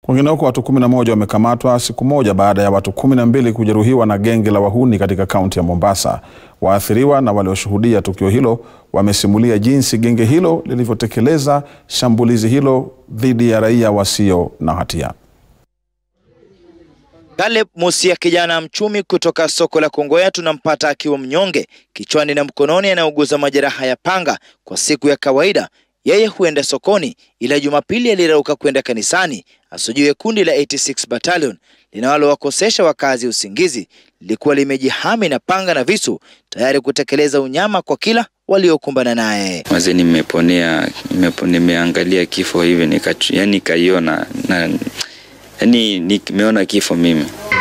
Kwingineko, watu 11 wamekamatwa siku moja baada ya watu 12 kujeruhiwa na genge la wahuni katika kaunti ya Mombasa. Waathiriwa na walioshuhudia tukio hilo wamesimulia jinsi genge hilo lilivyotekeleza shambulizi hilo dhidi ya raia wasio na hatia. Caleb Musia, kijana mchumi kutoka soko la Kongowea, tunampata akiwa mnyonge kichwani na mkononi, anauguza majeraha ya panga. Kwa siku ya kawaida yeye huenda sokoni, ila Jumapili alirauka kwenda kanisani. Asujue kundi la 86 Battalion linalowakosesha wakazi usingizi lilikuwa limejihami na panga na visu tayari kutekeleza unyama kwa kila waliokumbana naye. Maze nimeponea, nimeangalia kifo hivi nika, yani nikaiona na yani nimeona kifo mimi.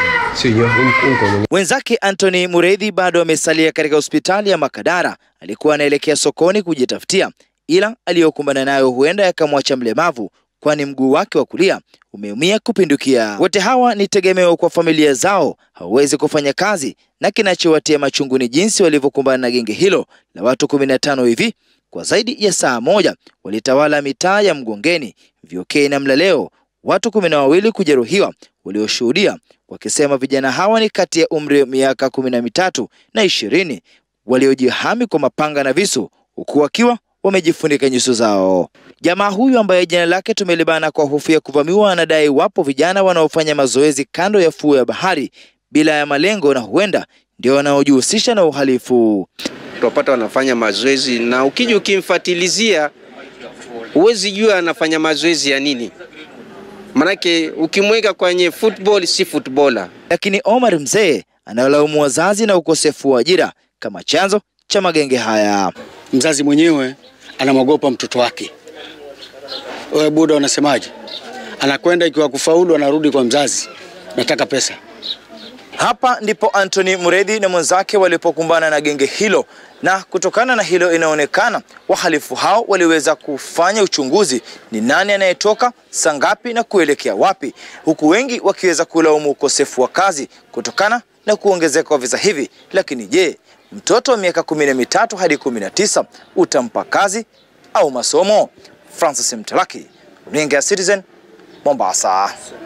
Mwenzake Anthony Mureithi bado amesalia katika hospitali ya Makadara. Alikuwa anaelekea sokoni kujitafutia, ila aliyokumbana nayo huenda yakamwacha mlemavu, kwani mguu wake wa kulia umeumia kupindukia. Wote hawa ni tegemeo kwa familia zao, hawawezi kufanya kazi, na kinachowatia machungu ni jinsi walivyokumbana na genge hilo la watu kumi na tano hivi kwa zaidi ya saa moja. Walitawala mitaa ya Mgongeni, Vyokei na Mlaleo, watu kumi na wawili kujeruhiwa, walioshuhudia wakisema vijana hawa ni kati ya umri wa miaka kumi na mitatu na ishirini waliojihami kwa mapanga na visu huku wakiwa wamejifunika nyuso zao. Jamaa huyu ambaye jina lake tumelibana kwa hofu ya kuvamiwa, anadai wapo vijana wanaofanya mazoezi kando ya fuo ya bahari bila ya malengo, na huenda ndio wanaojihusisha na uhalifu. Tunapata wanafanya mazoezi, na ukija ukimfatilizia, huwezi jua anafanya mazoezi ya nini, manake ukimweka kwenye football si footballer. Lakini Omar Mzee analaumu wazazi na ukosefu wa ajira kama chanzo cha magenge haya. Mzazi mwenyewe anamwogopa mtoto wake. Wewe buda, unasemaje? Anakwenda ikiwa kufaulu, anarudi kwa mzazi, nataka pesa. Hapa ndipo Anthony Mureithi na mwenzake walipokumbana na genge hilo, na kutokana na hilo inaonekana wahalifu hao waliweza kufanya uchunguzi ni nani anayetoka saa ngapi na kuelekea wapi, huku wengi wakiweza kulaumu ukosefu wa kazi kutokana na kuongezeka kwa visa hivi. Lakini je, mtoto wa miaka kumi na mitatu hadi kumi na tisa utampa kazi au masomo? Francis Mtalaki, runinga ya Citizen, Mombasa.